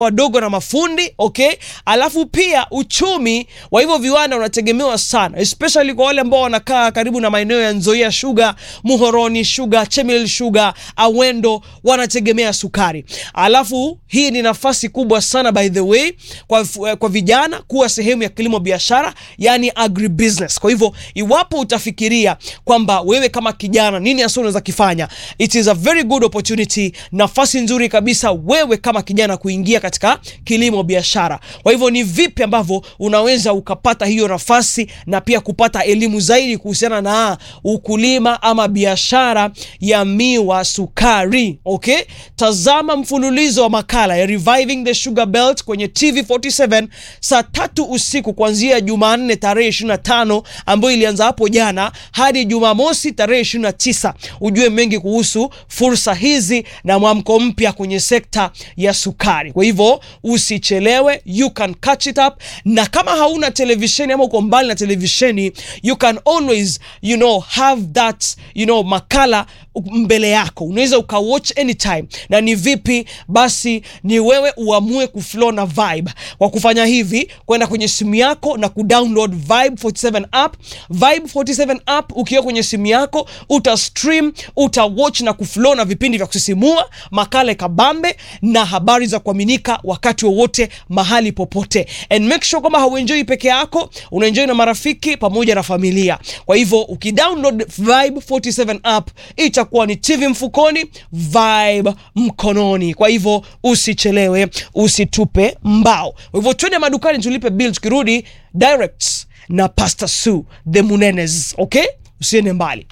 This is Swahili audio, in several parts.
wadogo na mafundi okay. Alafu pia uchumi wa hivyo viwanda unategemewa sana, especially kwa wale ambao wanakaa karibu na maeneo ya Nzoia Sugar, Muhoroni Sugar, Chemelil Sugar, Awendo wanategemea sukari. Alafu hii ni nafasi kubwa sana by the way kwa, kwa vijana kuwa sehemu ya kilimo biashara, yani agribusiness. Kwa hivyo iwapo utafikiria kwamba wewe kama kijana nini hasa unaweza kifanya, it is a very good opportunity, nafasi nzuri kabisa wewe kama kijana kuingia katika kilimo biashara. Kwa hivyo ni vipi ambavyo unaweza ukapata hiyo nafasi na pia kupata elimu zaidi kuhusiana na ukulima ama biashara ya miwa sukari. Okay, tazama mfululizo wa makala ya Reviving the Sugar Belt kwenye TV47 saa tatu usiku kuanzia Jumanne tarehe 25 ambayo ilianza hapo jana hadi Jumamosi tarehe 29, ujue mengi kuhusu fursa hizi na mwamko mpya kwenye sekta ya sukari. Kwa hivyo usichelewe, you can catch it up, na kama hauna televisheni ama uko mbali na televisheni, you can always you know have that you know makala mbele yako, unaweza ukawatch anytime. Na ni vipi basi? Ni wewe uamue kuflow na vibe. Kwa kufanya hivi, kwenda kwenye simu yako na kudownload Vibe 47 app. Vibe 47 app ukiwa kwenye simu yako uta stream, uta watch na kuflow na vipindi vya kusisimua, makala kabambe na habari za kuaminika wakati wowote mahali popote, and make sure kwamba hauenjoi peke yako, unaenjoi na marafiki pamoja na familia. Kwa hivyo ukidownload Vibe 47 app itakuwa ni TV mfukoni, Vibe mkononi. Kwa hivyo usichelewe, usitupe mbao. Kwa hivyo twende madukani tulipe bill, tukirudi direct na Pastor Sue the Munenes. Okay, usiende mbali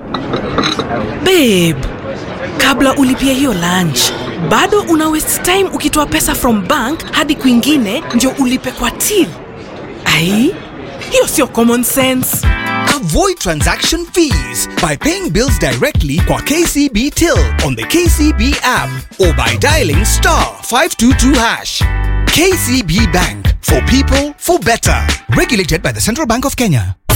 babe. Kabla ulipia hiyo lunch bado una waste time ukitoa pesa from bank hadi kwingine ndio ulipe kwa till. Ai, hiyo sio common sense. Avoid transaction fees by paying bills directly kwa KCB Till on the KCB app or by dialing star 522 hash. KCB Bank for people for better. Regulated by the Central Bank of Kenya.